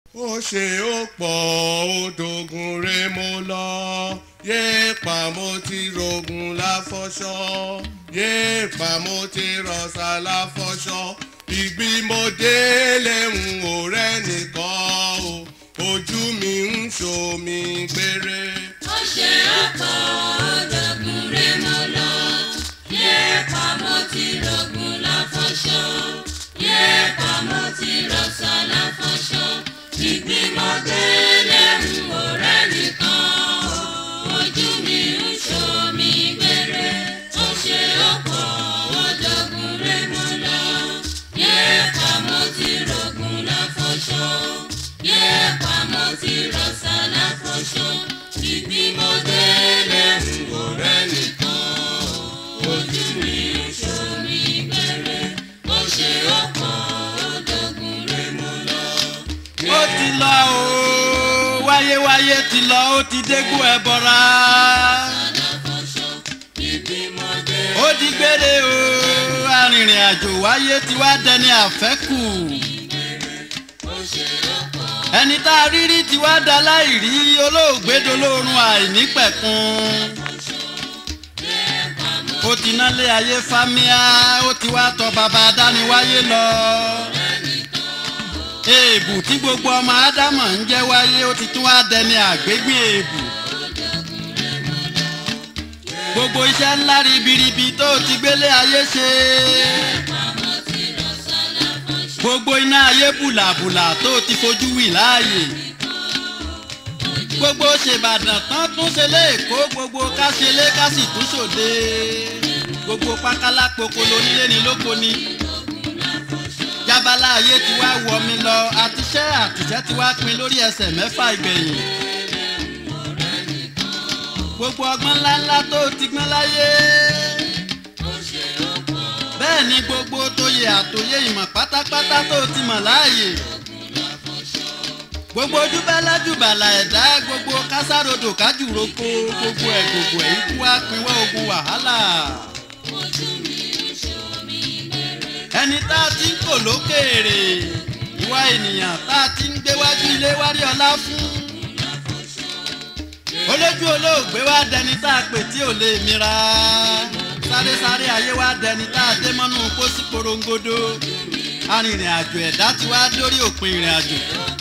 ó ṣe ó pọ̀ ó dogun re mo lọ yéèpà mo ti rogun láfọṣọ yéèpà mo ti rọ̀ṣà láfọṣọ ìgbìmọ̀dé lẹ́hùn ọ̀rẹ́ nìkan o ojú mi ń ṣomi gbére. ó ṣe ọ̀pọ̀ ọ̀dọ́gun rẹ̀ mọ́ lọ yéèpà mo ti rogun láfọṣọ yéèpà mo ti rọ̀ṣà láfọṣọ ìgbìmọ̀ délé ń ọ̀rẹ́ nìkan ojú mi ń ṣomi gbére ó ṣe ọ̀pọ̀ ọ̀dọ́gun rẹ̀ mọ́ lọ yéèpà mo ti rogun láfọṣọ yéèpà mo ti rọ̀ṣà láfọṣọ ìgbìmọ̀ délé ń ọ̀rẹ́ nìkan ojú mi ń ṣomi gbére ó ṣe ọ̀pọ̀ ọ̀dọ́gun rẹ̀ mọ́ lọ. ó ti lọ o wáyéwáyé ti lọ ó ti dégún ẹ bọra ó di gbére o arìnrìn àjò wáyé ti wá dẹni àfẹ́kù ẹni tá a rí rí ti wá da láìrí olóògbé dolórun àìnípẹ̀kun ó ti nálé ayé fámíà ó ti wá tọ bàbá dániwáyé lọ èèbù tí gbogbo ọmọ ádámọ̀ ń jẹ́ wáyé ó ti tún wá dẹni àgbégbìn èèbù gbogbo iṣẹ́ ńlá ribiribi tó ti gbélé ayé ṣe gbogbo iná ayé bùlàbùlà tó ti fojú wì láàyè gbogbo ṣèbàdàn tán tún ṣe léèkó gbogbo ká ṣe lé ká sì tún ṣòde gbogbo pákálá pokolo nílé ni lóko ni jábálá ayé ti wá wọ mi lọ àtiṣẹ́ àtìṣẹ́ ti wá pin lórí ẹsẹ̀ mẹ́fà ìgbẹ̀yìn gbogbo ọgbọ́n ńláńlá tó ti gbọ́n láyé bẹ́ẹ̀ ni gbogbo tóye àtòye ìmọ̀ pátápátá tó ti mọ̀ láàyè gbogbo ojúbẹ́lájúbàlà ẹ̀dá gbogbo kásáròdò kájúroko gbogbo ẹ̀ gbogbo ẹ̀ ikú wá pinwọ́ ogun wàhálà ẹni tá a ti ń kò lókèèrè ìwà ènìyàn tá a ti ń gbéwájú ilé wárí ọlá fún olójú olóògbé wá dẹni tá a pè tí ò lè mira sáré sáré ayé wá dẹni tá a dé mọ́nú pósí korongodo arìnrìn àjò ẹ̀dá ti wá dórí òpin ìrìn àjò